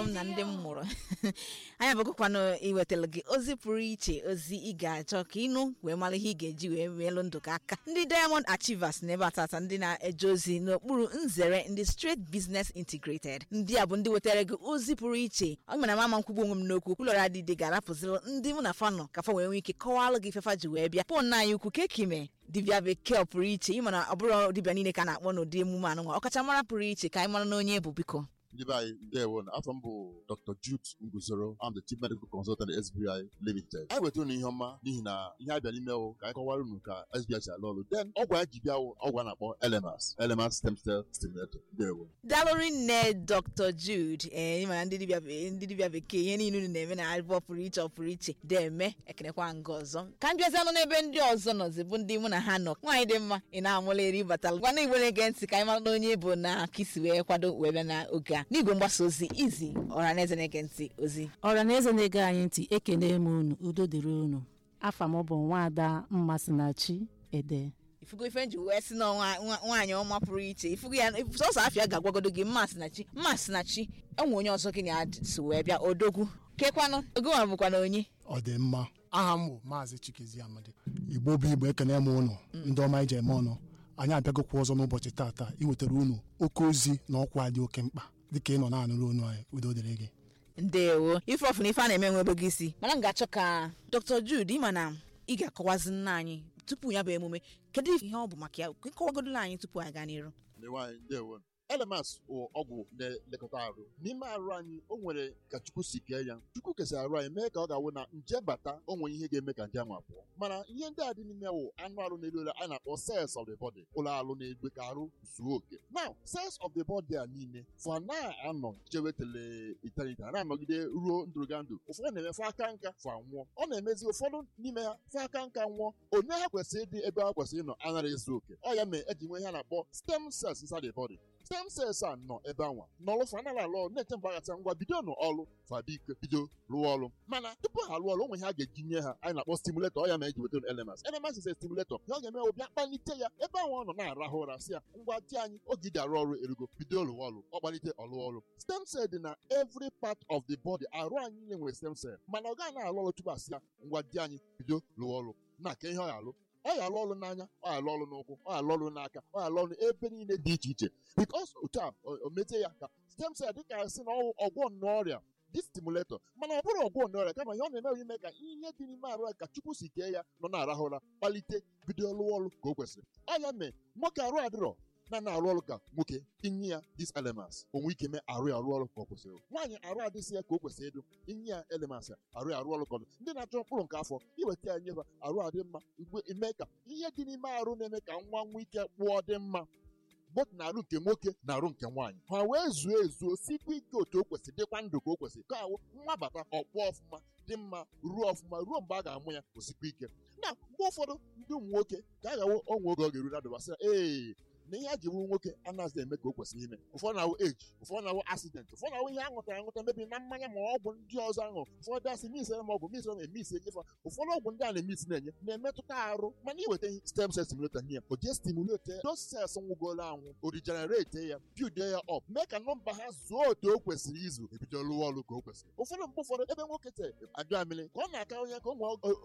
m na ndị m mụrụ anyị abụgụkwanụ iwetara gị ozi pụrụ iche ozi ị ga-achọ ka ịnụ wee mara ihe ị ga-eji wee meelụ ndụ gị aka ndị diamond achievers na ebe atata ndị na-eje ozi n'okpuru nzere ndị straight business integrated ndị a bụ ndị wetara gị ozi pụrụ iche ọ mere mama nkwugbu onwe m n'okwu ụlọrụ adịdị ga-arapụziri ndị mụ na fanọ ka fa wee nwee ike kọwalụ gị ifefa ji wee bịa pọn anyị ukwu ka ekime dibịa bekee pụrụ iche ịma na ọ bụrụ dibịa niile ka a na-akpọ n'ụdị emume anụnwa ọkachamara pụrụ iche ka anyị mara na onye bụ biko ndị be anyị ndewo na afọ m bụ dr jude nguzoro am the chief medical consultant sbi limited anyị wetara unu ihe ọma n'ihi na ihe abịa n'ime wụ ka anyị kọwara unu ka sbi si alụ ọrụ then ọgwụ anyị ji bịa wụ ọgwụ a na-akpọ elemas elemas stem cell stimulator ndewo dalụrị nne dr jude ee ịmara ndị dibịa be- ndị dibịa bekee ihe niile unu na-eme na abụọ pụrụ iche ọ pụrụ iche deme ekenekwa nga ọzọ ka m bịazi anụ n'ebe ndị ọzọ nọzi bụ ndị mụ na ha nọ nwaanyị dị mma ị na-amụla eri batalụ gwana igbo na-ege ntị ka anyị mara na onye bụ na ka isi wee kwado wee bịa n'oge a n'igwe mgbasa ozi izi ọra na eze na-ege ntị ozi ọra na eze na-ege anyị ntị ekene m unu udo dịrị unu afa m bụ nwaada mmasinachi ede ifugo ife nji wee si na nwa- nwa- nwaanyị ọma pụrụ iche ifugo ya sọsọ afịa ga-agwagodo gị mmasị na chi mmasị na chi enwe onye ọzọ gị na so wee bịa odogwu kekwanụ ogonwa bụkwa na onye ọ dị mma aha m bụ maazị chikezi amadi igbo bụ igbo ekene m ụnụ ndị ọma ije eme ọnụ anyị abịagokwa ọzọ n'ụbọchị taata iwetara unu oke ozi na ọkwa dị oke mkpa dịka ị nọ na-anụrụ onu anyị udo dịrị gị ndewo ife ọfụ na ife a na-eme nwebe gị isi mana m ga-achọ ka dr jude ịma na ị ga-akọwazi nna anyị tupu ya bụ emume kedu ihe ọ bụ maka ya kọwagodola anyị tupu anyị gaa n'iru ndị nwaanyị ndewo elemas bụ ọgwụ na-elekọta arụ n'ime arụ anyị o nwere ka chukwu si kee ya chukwu kesara arụ anyị mee ka ọ ga-awụ na nje bata o nwere ihe ga-eme ka nje anwa pụọ mana ihe ndị a dị n'ime wụ anụ arụ na-elu elu a na-akpọ cells of the body ụlọ arụ na-egbe ka arụ zuo oke now cells of the body a niile fa na-anọ chewetele eternity ha na-anọgide ruo ndụrụga ndụ ụfọdụ na-eme fa aka nka fa nwụọ ọ na-emezi ụfọdụ n'ime ha fa aka nka nwụọ onye ha kwesịrị ịdị ebe ha kwesịrị ịnọ anaghị ezu oke ọ ya mere eji nwee ihe a na-akpọ stem cells inside the body stem cells a nọ ebe anwa n'ọlụ fa anaghị alụ ọrụ na-eche mgbe aghata ngwa bido n'ọlụ fa biko bido rụọ ọrụ mana tupu ha rụọ ọrụ o nwere ihe a ga-eji nye ha anyị na-akpọ stimulator ọ ya ma eji weta elements elements is a stimulator ihe ọ ga-eme bụ bịa kpalite ya ebe ahụ ọ nọ na-arahụ ụra si ya ngwa di anyị oge ide arụ ọrụ erugo bido rụọ ọrụ ọ kpalite ọlụ ọrụ stem cell dị na every part of the body arụ anyị niile nwere stem cell mana ọ gaghị na-alụ ọrụ tupu asị ya ngwa di anyị bido rụọ ọrụ na-aka ihe ọ ga-alụ ọ ya alụ ọrụ n'anya ọ ya alụ ọrụ n'ụkwụ ọ ya alụ ọrụ n'aka ọ ya alụ ọrụ ebe niile dị iche iche bikos otu a o o mete ya ka stem cell dịka sị na ọ ọgwọ n'ọrịa dị stimulator mana ọ bụrụ ọgwọ n'ọrịa kama ihe ọ na-eme ime ka ihe dị n'ime arụ ya ka chukwu si kee ya nọ na-arahụ ụra kpalite bido lụọ ọrụ ka o kwesịrị ọ ya mee nwoke arụ adịrọ na na-arụ ọrụ ka nwoke inye ya dis elements onwe ike mee arụ ya arụ ọrụ ka ọ kwesịrị nwaanyị arụ adịsị ya ka o kwesịrị ịdụ inye ya elements ya arụ ya arụ ọrụ ka ọ dị ndị na-achọ mkpụrụ nke afọ iweta ya nyefa arụ adị mma igwe ime ka ihe dị n'ime arụ na-eme ka nwa nwee ike kpụọ dị mma bọt na arụ nke nwoke na arụ nke nwaanyị ha wee zuo ezuo sikwa ike otu o kwesịrị dịkwa ndụ ka o kwesịrị ka awụ nwa bata ọkpụọ ọfụma dị mma ruo ọfụma ruo mgbe a ga-amụ ya osikwa ike na mgbe ụfọdụ ndị ụmụ nwoke ka a ga-awụ onwe oge ọ ga-eru na dụbasị ee na ihe a ji bụrụ nwoke anaghịzi eme ka o kwesịrị ime ụfọdụ na-awụ eji ụfọdụ na-awụ asidenti ụfọdụ na-awụ ihe a ṅụtara aṅụta mebi na mmanya ma ọgwụ ndị ọzọ aṅụ ụfọdụ asị misere m ọgwụ misere m emisi enyefa ụfọdụ ọgwụ ndị a na-emisi na-enye na-emetụta arụ mana iweta ihe stem cell stimulator nye ya o jee stimulate those cells nwụgoro anwụ o regenerate ya build ya up mee ka nọmba ha zuo otu o kwesịrị izu ebido rụwa ọrụ ka o kwesịrị ụfọdụ mgbe ụfọdụ ebe nwoke te abịa mmiri ka ọ na-aka onye ka ụmụ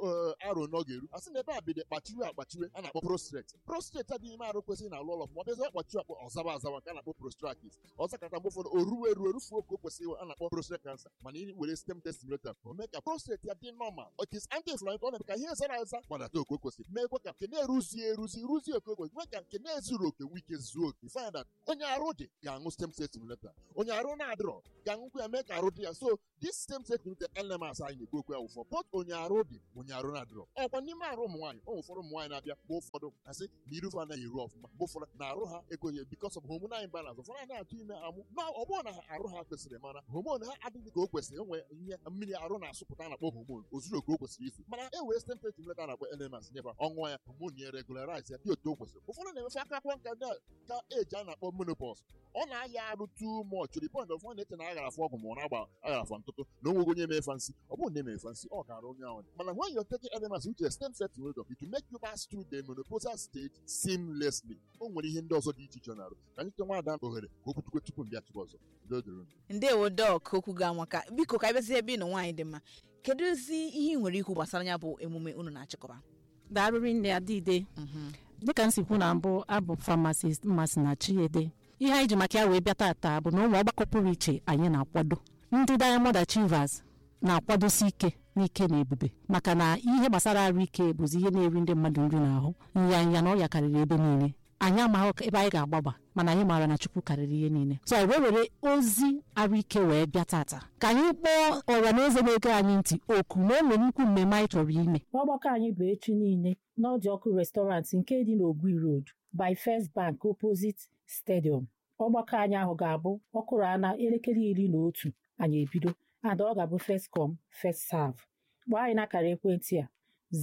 arụ na ọ ga-eru a sị na ebe a bido kpachiwe akpachiwe a na-akpọ prostrate prostrate adịghị ime arụ kwesịrị na alụ ụlọ ma ọ bịazi ọkpachi akpọ ọzawa azawa nke a na-akpọ prostratis ọzọ kata mgbe ụfọdụ o ruo eruo erufuo ka o kwesịrị a na-akpọ prostate cancer mana ị were stem cell stimulator o mee ka prostate ya dị normal it is anti-inflammatory ọ na-eme ka ihe zara aza gbadata oke o kwesịrị meekwa ka nke na-eruzie eruzi ruzie oke o kwesịrị mee ka nke na-ezuru oke nwee ike zuo oke find that onye arụ dị ga-aṅụ stem cell stimulator onye arụ na-adịrọ ga-aṅụkwa ya mee ka arụ dị ya so this stem cell stimulator elements anyị na-ekwu okwu ya wụfọ bọt onye arụ dị onye arụ na-adịrọ ọkwa n'ime arụ ụmụ nwaanyị ụmụ ụfọdụ ụmụ nwaanyị na-abịa mgbe ụfọdụ asị na irufe anaghị eru ọfụma mgbe ụfọdụ na arụ ha ekweghị because of hormonal imbalance ụfọdụ anaghị atụ ime amụ na ọ bụrụ na ha arụ ha kwesịrị mana homon ha adịghị ka o kwesịrị enwe ihe mmiri arụ na-asụpụta na-akpọ homon ozuru oke o kwesịrị izu mana e wee stem cell stimulator na-akpọ elements nyefa ọṅụọ ya homon ya regularize ya dị otu o kwesịrị ụfọdụ na-emefe aka akwọ nka ndị a ka eji a na-akpọ menopause ọ na-aya arụ too much to the point of ọ na-eche na aghara afọ ọgwụ ma ọ na-agba aghara afọ ntụtụ na onwego onye mefa nsị ọ bụrụ na emefa nsị ọ gara onye ahụ mana when you're taking elements which is stem cell stimulator it will make you pass through the menopausal stage seamlessly o nwere ihe ndị ọzọ dị iche iche ọ na-arụ ka anyị chọta nwaada ohere ka o kwutukwe tupu mbịa tupu ọzọ udo dịrị unu. ndewo dọk okwu ga amaka biko ka anyị bịazi ebe ị nọ nwaanyị dị mma kedu ezi ihe ị nwere ikwu gbasara ya bụ emume unu na-achịkọba darụrị nne adịde dịka nsikwu na mbụ abụ famasist mmasị na chiede ihe anyị ji maka ya wee bịa tata bụ na ụmụ ọgbakọ pụrụ iche anyị na-akwado ndị diamond achievers na-akwadosi ike n'ike na ebube maka na ihe gbasara arụ ike bụzi ihe na-eri ndị mmadụ nri n'ahụ nyanya na ọrịa karịrị ebe niile anyị amaghị ebe anyị ga-agbaba mana anyị maara na chukwu karịrị ihe niile so anyị wee were ozi arụ ike wee bịa tata ka anyị kpọọ ọra na eze na-ege anyị ntị oku na o nwere nnukwu mmemme anyị chọrọ ime ọgbakọ anyị bụ echi niile n'ọdị ọkụ restọrantị nke dị n'ogwi road by first bank opposite stadium ọgbakọ anyị ahụ ga-abụ ọkụrụ ana elekere iri na otu anyị ebido ada ọ ga-abụ first come first serve kpọọ anyị n'akara ekwentị a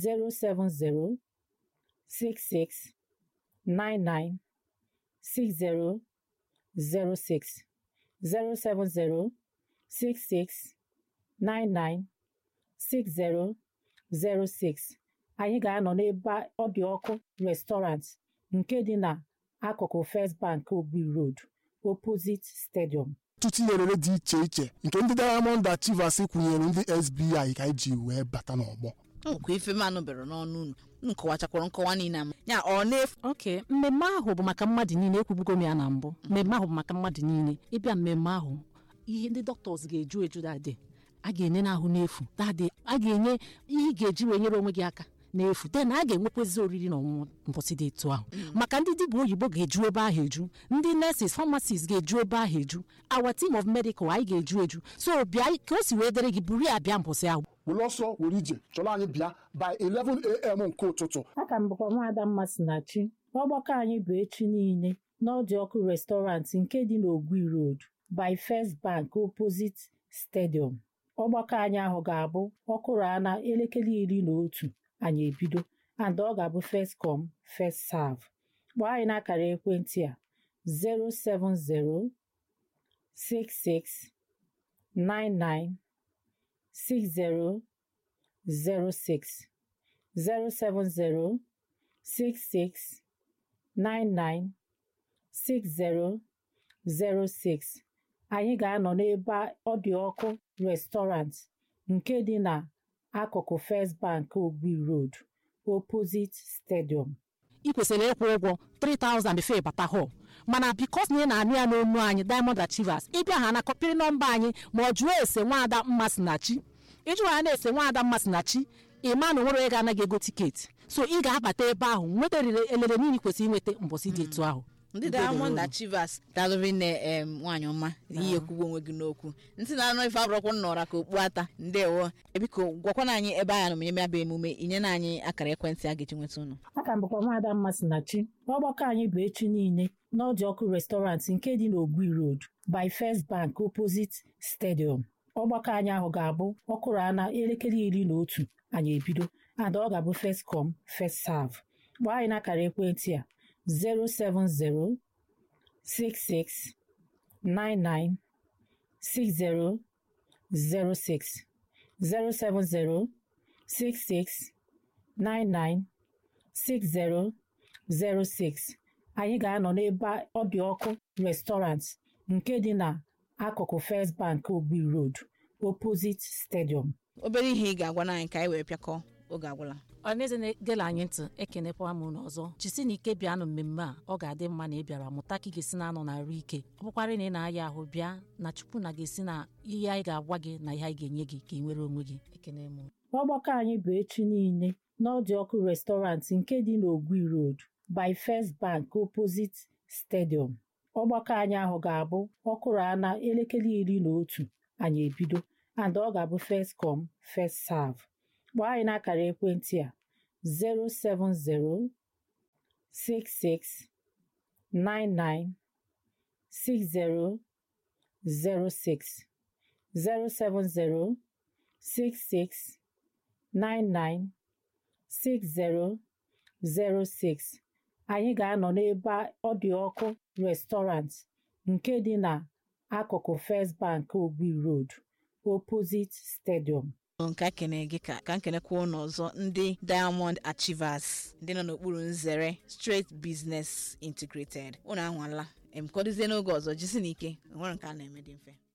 070 66 99 60 06 070 66 99 60 06 anyị ga-anọ n'ebe ọ dị ọkụ restọrant nke dị na akụkụ First Bank Ogbi Road opposite stadium ọtụtụ ihe orere dị iche iche nke ndị diamond achievers kwụnyere ndị sbi ka anyị ji wee bata n'ọgbọ nkwa ife manụ bere n'ọnụ unu unu kọwachakwara nkọwa niile ama ya ọ na-efu oke mmemme ahụ bụ maka mmadụ niile ekwubugo m ya na mbụ mmemme ahụ bụ maka mmadụ niile ịbịa mmemme ahụ ihe ndị dọkịtọs ga-eju eju dadị a ga-enye n'ahụ n'efu dadị a ga-enye ihe ị ga-eji wee nyere onwe gị aka n'efu den a ga-enwekwezi oriri na ọṅụṅụ mbọsị dị etu ahụ maka ndị dibịa oyibo ga-eju ebe ahụ eju ndị nurses pharmacists ga-eju ebe ahụ eju our team of medical anyị ga-eju eju so bịa ka o si wee dịrị gị buru ya bịa mbọsị ahụ were ọsọ were ije chọrọ anyị bịa by 11am nke ụtụtụ aka m bụkwa nwaada Mmasinachi ọgbakọ anyị bụ echi niile n'ọdị ọkụ restọrantị nke dị n'Ogwi Road by First Bank opposite stadium ọgbakọ anyị ahụ ga-abụ ọkụrụ ana elekere iri na otu anyị ebido and ọ ga-abụ first come first serve kpọọ anyị n'akara ekwentị a 070 66 99 60 06 070 66 99 60 06 anyị ga-anọ n'ebe ọ dị ọkụ restọrant nke dị na akụkụ First Bank Ogbi Road opposite stadium ị kwesịrị ịkwụ ụgwọ 3000 before ịbata hall mana bikos na ị na-anụ ya n'onu anyị diamond achievers ịbịa ha na kọpịrị nọmba anyị ma ọ jụọ ese nwaada mmasinachi ịjụ ha na-ese nwaada mmasinachi ịma na onwere onye ga-anaghị ego tiketi so ị ga-abata ebe ahụ nweta elele niile ị kwesịrị inweta mbọsị dị etu ahụ ndị diamond achievers dalụrị nne em nwaanyị ọma ihe ekwugbo onwe gị n'okwu ntị na-anụ ife abụrọkwụ nnọra ka okpu ata ndewo biko gwakwana anyị ebe anyị nọ menye bụ emume inye na anyị akara ekwentị a ga-eji nweta unu aka m bụkwa nwaada Mmasinachi ọgbakọ anyị bụ echi niile n'ọdị ọkụ restọrantị nke dị n'Ogwi Road by First Bank opposite stadium ọgbakọ anyị ahụ ga-abụ ọkụrụ ana elekere iri na otu anyị ebido and ọ ga-abụ first come first serve kpọọ anyị n'akara ekwentị a 070 66 99 60 06 070 66 99 60 06 anyị ga-anọ n'ebe ọ dị ọkụ restọrant nke dị na akụkụ First Bank Ogbi Road opposite stadium obere ihe ị ga-agwa anyị ka anyị wee pịakọ oge agwụla ọneze na-egela anyị ntị ekenekwa m unu ọzọ jisi na ike bịanụ mmemme a ọ ga-adị mma na ị bịara mụta ka ị ga-esi na-anọ n'arụ ike ọ bụkwara na ị na-aya ahụ bịa na chukwu na ga-esi na ihe anyị ga-agwa gị na ihe anyị ga-enye gị ka ị nwere onwe gị ekene m ọgbakọ anyị bụ echi niile n'ọdị ọkụ restọrantị nke dị n'Ogwi Road by First Bank opposite stadium ọgbakọ anyị ahụ ga-abụ ọkụrụ ana elekere iri na otu anyị ebido and ọ ga-abụ first come first serve kpọọ anyị n'akara ekwentị a 070 66 99 60 06 070 66 99 60 06 anyị ga-anọ n'ebe ọ dị ọkụ restọrant nke dị na akụkụ First Bank Ogbi Road opposite Stadium nke a kene gị ka ka nkenekwa ụnụ ọzọ ndị diamond achievers ndị nọ n'okpuru nzere straight business integrated ụnụ anwala em kọdozie n'oge ọzọ jisi n'ike nwere nke a na-eme dị mfe